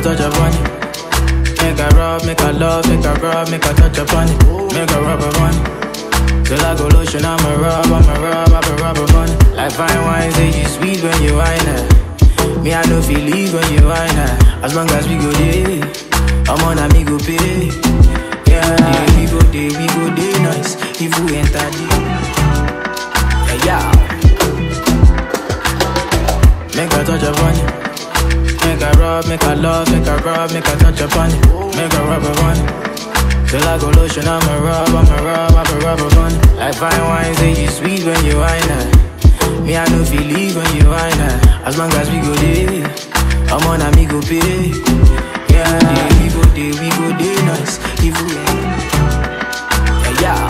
touch upon it. Make I rub, make I love, make I rub, make I touch upon it. Make I rub upon it. Till I go lotion, I'ma rub, I'ma rub, I'ma rub upon it. Like fine wine, say you sweet when you wine it. Me, I know feel leave when you wine it. As long as we go there, I'm on a me go pay. Yeah, yeah, we go there, we go there nice. If we enter the yeah, yeah. Make I touch upon it. Make I rub, make I love, make I rub, make I touch upon it. Make I rub upon it. Till I go lotion, I'ma rub, I'ma rub, I'ma rub upon it. Like fine wine, say you sweet when you wine it. Me, I know feel leave when you wine it. As long as we go there, I'm on a me go pay. Yeah, yeah, we go there, we go there nice. If we yeah, yeah.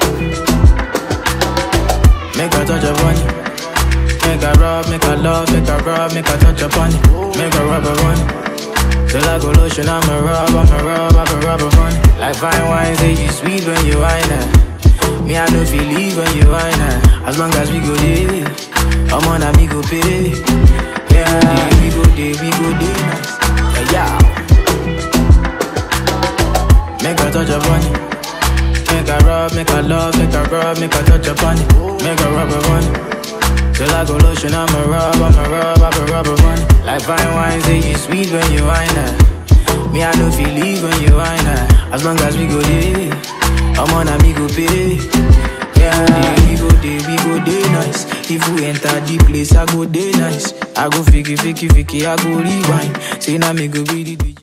Make I touch upon it. Make I rub, make I love, make I rub, make I touch upon it. Make I rub upon it. Till I go lotion, I'ma rub, I'ma rub, I'ma rub upon it. Like fine wine, say you sweet when you wine it. Me, I know feel leave when you wine it. As long as we go there, I'm on a me go pay. Yeah, yeah, we go there, we go there nice. Yeah, yeah. Make I touch upon it. Make I rub, make I love, make I rub, make I touch upon it. Make I rub upon it. Till I go lotion, I'ma rub, I'ma rub, I'ma rub upon it. Like fine wine, say you sweet when you wine it. Me, I know feel leave when you wine it. As long as we go there, I'm on a me go pay. Yeah, yeah, we go there, we go there nice. If we enter the place, I go there nice. I go fiki, fiki, fiki, I go rewind. Say now me go be the